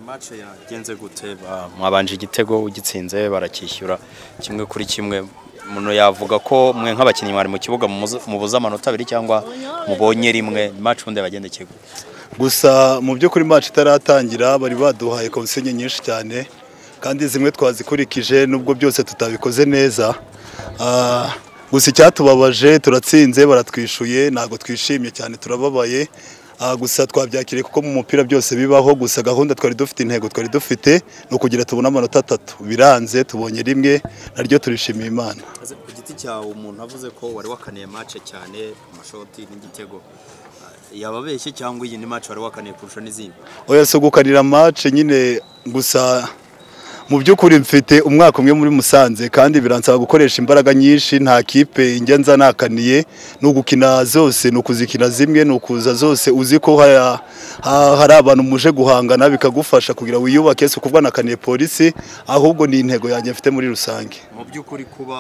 imace yagenze gute mwabanje igitego ugitsinze barakishyura kimwe kuri kimwe umuntu yavuga ko mwe nk'abakinnyi mwari mu kibuga mubuze amanota abiri cyangwa mubonye rimwe imace ubundi yabagendekeye gusa mu by'ukuri match itaratangira bari baduhaye konsenye nyinshi cyane kandi zimwe twazikurikije nubwo byose tutabikoze neza Ah, gusa icyatubabaje turatsinze baratwishuye ntabwo twishimye cyane turababaye Ah, gusa twabyakiriye kuko mu mupira byose bibaho gusa gahunda twari dufite intego twari dufite ni ukugira tubone amanota atatu biranze tubonye rimwe naryo turishimiye imana ku giti cyawe umuntu avuze ko wari wakaniye mace cyane amashoti n'igitego yababeshye cyangwa iyi ni mace wari wakaniye kurusha n'izindi oya si ugukanira match nyine gusa mu by'ukuri mfite umwaka umwe muri Musanze kandi biransaba gukoresha imbaraga nyinshi nta kipe njya nza nakaniye ni ugukina zose ni ukuzikina zimwe ni ukuza zose uzi ko haya- ha- hari abantu muje guhangana bikagufasha kugira wiyubake si ukuvuga nakaniye polisi ahubwo ni intego yanjye mfite muri rusange mu by'ukuri kuba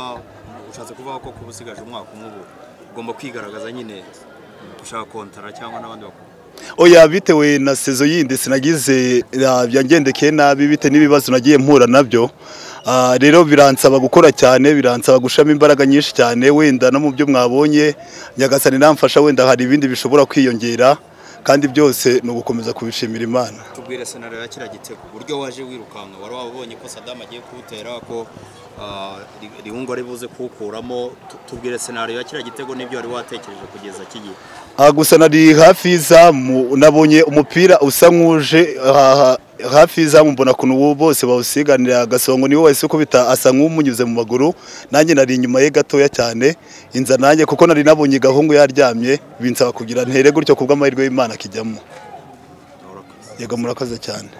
ushatse kuvuga ko kuba usigaje umwaka umwe ubu ugomba kwigaragaza nyine ushaka kontara cyangwa n'abandi bakora oya bitewe na sezo yindi sinagize ah, byangendekeye nabi bite n'ibibazo nagiye mpura nabyo Ah, rero biransaba gukora cyane biransaba gushamo imbaraga nyinshi cyane wenda no mu byo mwabonye nyagasani namfasha wenda hari ibindi bishobora kwiyongera kandi byose ni ugukomeza kubishimira imana tubwire senarari ya kiriya gitego uburyo waje wirukanka wari wabonye ko sadamu agiye kuwutera ko ah, ri- riwungo ari buze kuwukuramo Tu- tubwire senarari ya kiriya gitego n'ibyo wari watekereje kugeza kigiye Ah, gusa nari hafi y'izamu nabonye umupira usa nk'uje aha- hafi y'izamu mbona ukuntu uwo bose bawusiganira agasongo niwe wahise ukubita asa nk'umunyuze mu maguru nanjye nari inyuma ye gatoya cyane inza nanjye kuko nari nabonye gahungu yaryamye binsaba kugira ntere gutyo kubw'amahirwe y'Imana akijyamo Urakoze. yego murakoze cyane